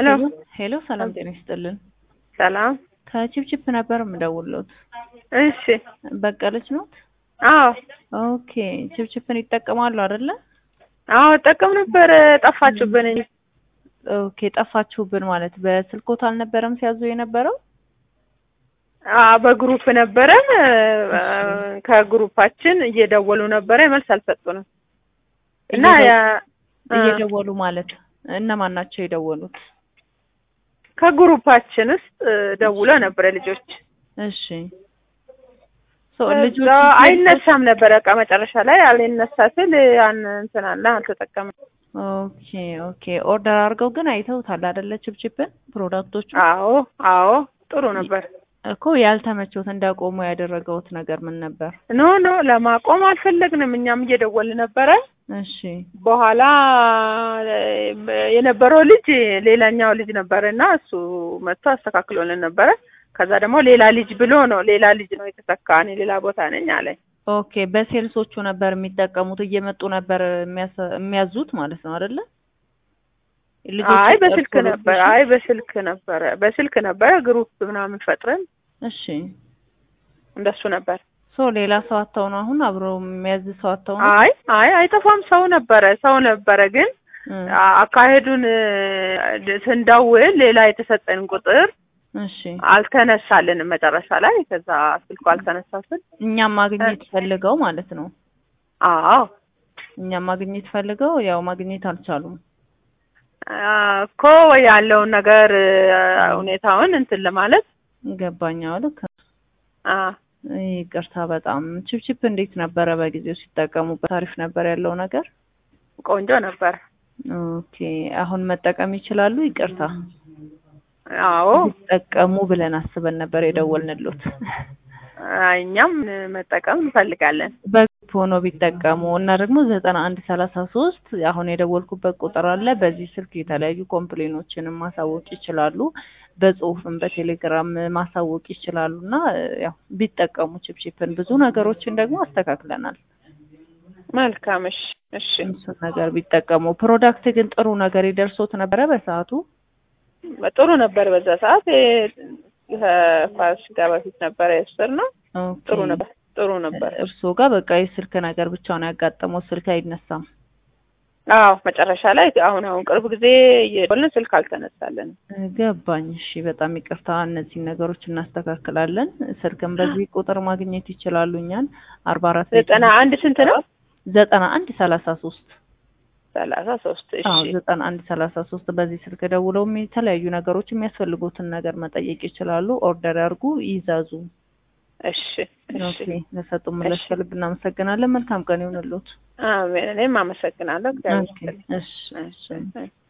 ሄሎ ሄሎ ሰላም ጤና ይስጥልን። ሰላም። ከቺፕቺፕ ነበር የምደውልዎት። እሺ። በቀለች ኖት? አዎ ኦኬ። ቺፕቺፕን ይጠቀማሉ አይደለ? አዎ እጠቀም ነበር። ጠፋችሁብን እንጂ ኦኬ። ጠፋችሁብን ማለት በስልኮት አልነበረም ሲያዙ የነበረው? አዎ በግሩፕ ነበረን። ከግሩፓችን እየደወሉ ነበረ፣ መልስ አልሰጡንም እና ያ- እየደወሉ ማለት እነማን ናቸው የደወሉት? ከግሩፓችን ውስጥ ደውለው ነበረ ልጆች እሺ ሶ ልጆች እዛ አይነሳም ነበረ። በቃ መጨረሻ ላይ አልነሳ ስል ያን እንትን አለ አልተጠቀምም። ኦኬ ኦኬ። ኦርደር አድርገው ግን አይተውታል አይደለ? ቺፕቺፕን ፕሮዳክቶቹ አዎ አዎ ጥሩ ነበር። እኮ ያልተመቾት እንዳቆሙ ያደረገውት ነገር ምን ነበር? ኖ ኖ ለማቆም አልፈለግንም። እኛም እየደወልን ነበረ። እሺ በኋላ የነበረው ልጅ ሌላኛው ልጅ ነበረ እና እሱ መጥቶ አስተካክሎልን ነበረ። ከዛ ደግሞ ሌላ ልጅ ብሎ ነው ሌላ ልጅ ነው የተተካ። እኔ ሌላ ቦታ ነኝ አለኝ። ኦኬ። በሴልሶቹ ነበር የሚጠቀሙት እየመጡ ነበር የሚያሰ- የሚያዙት ማለት ነው አይደለ? ልጆቹ አይ በስልክ ጠርቶ ነበር። ሎኬሽን? አይ በስልክ ነበረ በስልክ ነበረ ግሩፕ ምናምን ፈጥረን እሺ እንደሱ ነበር። ሶ ሌላ ሰው አጥተው ነው አሁን አብሮ የሚያዝ ሰው አጥተው ነው? አይ አይ አይጠፋም። ሰው ነበረ ሰው ነበረ ግን እም፣ አ- አካሄዱን እ፣ ስንደውል ሌላ የተሰጠን ቁጥር እሺ አልተነሳልንም መጨረሻ ላይ። ከዛ ስልኩ አልተነሳ ስል እኛም ማግኘት ፈልገው ማለት ነው። አዎ እኛም ማግኘት ፈልገው ያው ማግኘት አልቻሉም። አ፣ እኮ ያለውን ነገር እ፣ ሁኔታውን እንትን ለማለት ገባኛው ልክ አ፣ ይቅርታ በጣም ቺፕቺፕ እንዴት ነበረ በጊዜው ሲጠቀሙበት? አሪፍ ነበር ያለው ነገር? ቆንጆ ነበር። ኦኬ አሁን መጠቀም ይችላሉ? ይቅርታ አዎ ሲጠቀሙ ብለን አስበን ነበር የደወልንሎት። አ፣ እኛም መጠቀም እንፈልጋለን። በግሩፕ ሆኖ ቢጠቀሙ እና ደግሞ ዘጠና አንድ ሰላሳ ሶስት አሁን የደወልኩበት ቁጥር አለ። በዚህ ስልክ የተለያዩ ኮምፕሌኖችንም ማሳወቅ ይችላሉ። በጽሁፍም በቴሌግራም ማሳወቅ ይችላሉ እና ያው ቢጠቀሙ ቺፕቺፕን ብዙ ነገሮችን ደግሞ አስተካክለናል። መልካም እሺ እሺ እሱን ነገር ቢጠቀሙ። ፕሮዳክት ግን ጥሩ ነገር ይደርሶት ነበረ በሰዓቱ? ጥሩ ነበር። በዛ ሰዓት እ፣ ከፋሲካ በፊት ነበረ የወሰድነው። ኦኬ። ጥሩ ነበር ጥሩ ነበር። እርስዎ ጋር በቃ የስልክ ነገር ብቻ ነው ያጋጠመው፣ ስልክ አይነሳም። አዎ መጨረሻ ላይ አሁን አሁን ቅርብ ጊዜ እየደወልን ስልክ አልተነሳለን። ገባኝ። እሺ በጣም ይቅርታ። እነዚህን ነገሮች እናስተካክላለን። ስልክም በዚህ ቁጥር ማግኘት ይችላሉ እኛን አርባ አራት ዘጠና አንድ ስንት ነው? ዘጠና አንድ ሰላሳ ሶስት ሰላሳ ሶስት እሺ አዎ ዘጠና አንድ ሰላሳ ሶስት በዚህ ስልክ ደውለው የተለያዩ ነገሮች የሚያስፈልጉትን ነገር መጠየቅ ይችላሉ። ኦርደር ያርጉ፣ ይዛዙ። እሺ ኦኬ ለሰጡ ምላሽ ከልብ እናመሰግናለን። መልካም ቀን ይሁንልዎት። አሜን። እኔም አመሰግናለሁ። እግዚአብሔር ኦኬ ይስጥልኝ። እሺ እሺ እሺ